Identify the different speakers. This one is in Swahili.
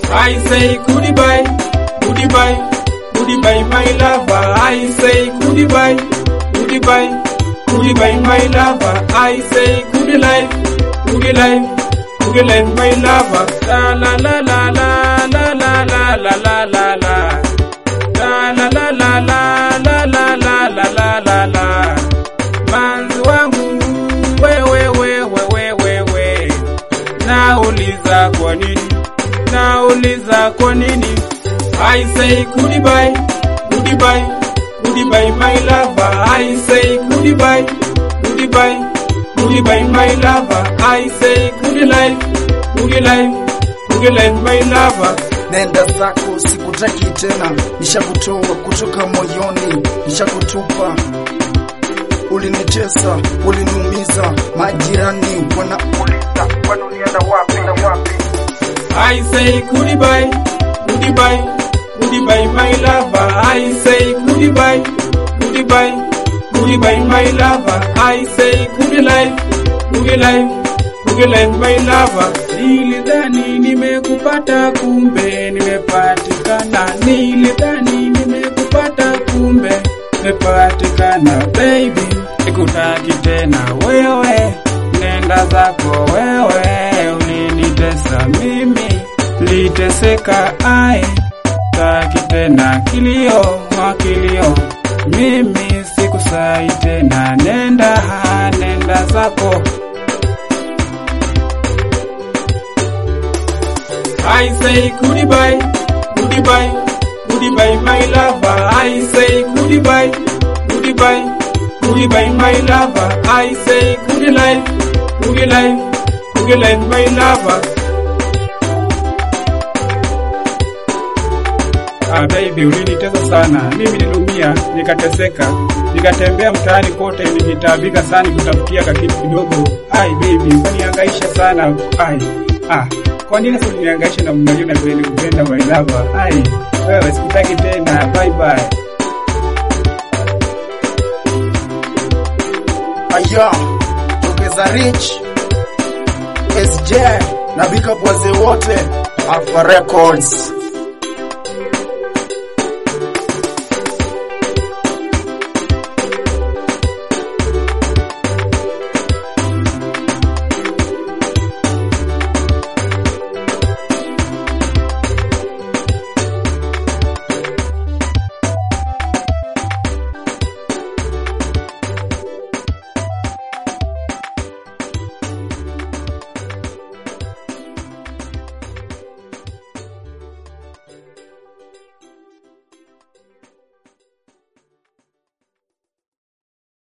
Speaker 1: I say goodbye, goodbye, goodbye my lover. I say goodbye, goodbye, goodbye my lover. I say good life, good life, good life my lover. La la la la la la la la la la la la. La la la la la la la la la la la la. Manzi wangu wewe wewe wewe wewe. Nauliza kwa nini? Nauliza kwa nini? I say goodbye, goodbye, goodbye my lover. I say goodbye, goodbye, goodbye my lover. I say good life, good life, good life my lover.
Speaker 2: Nenda zako, sikutaki tena, nishakutoa kutoka moyoni, nishakutupa. Ulinitesa, uliniumiza, majirani wanauliza kwani ulienda wapi na wapi?
Speaker 1: I say goodbye, goodbye, goodbye my lover. I say goodbye, goodbye, goodbye my lover. I say good life, good life, good life my lover. Nilidhani nimekupata kumbe nimepatikana. Nilidhani nimekupata kumbe nimepatikana. Baby, sikutaki tena wewe, nenda zako wewe, ulinitesa mimi, liteseka ai, taki tena kilio makilio, mimi sikusai tena, nenda nenda zako. I say goodbye, goodbye, goodbye my lover. I say goodbye, goodbye, goodbye my lover. I say good life, good life, good life my lover. Ah, baby ulinitesa sana, mimi niliumia, nikateseka, nikatembea mtaani kote, nikitaabika sana kutafutia kakitu kidogo. Ai baby, ukanihangaisha sana. Ai, ah, kwa nini sasa unihangaisha na mmoja na kweli kupenda my lover? Ai, wewe sikutaki tena. Bye bye.
Speaker 2: Aya, tokeza Rich, SJ na big up wazee wote Alpha Records.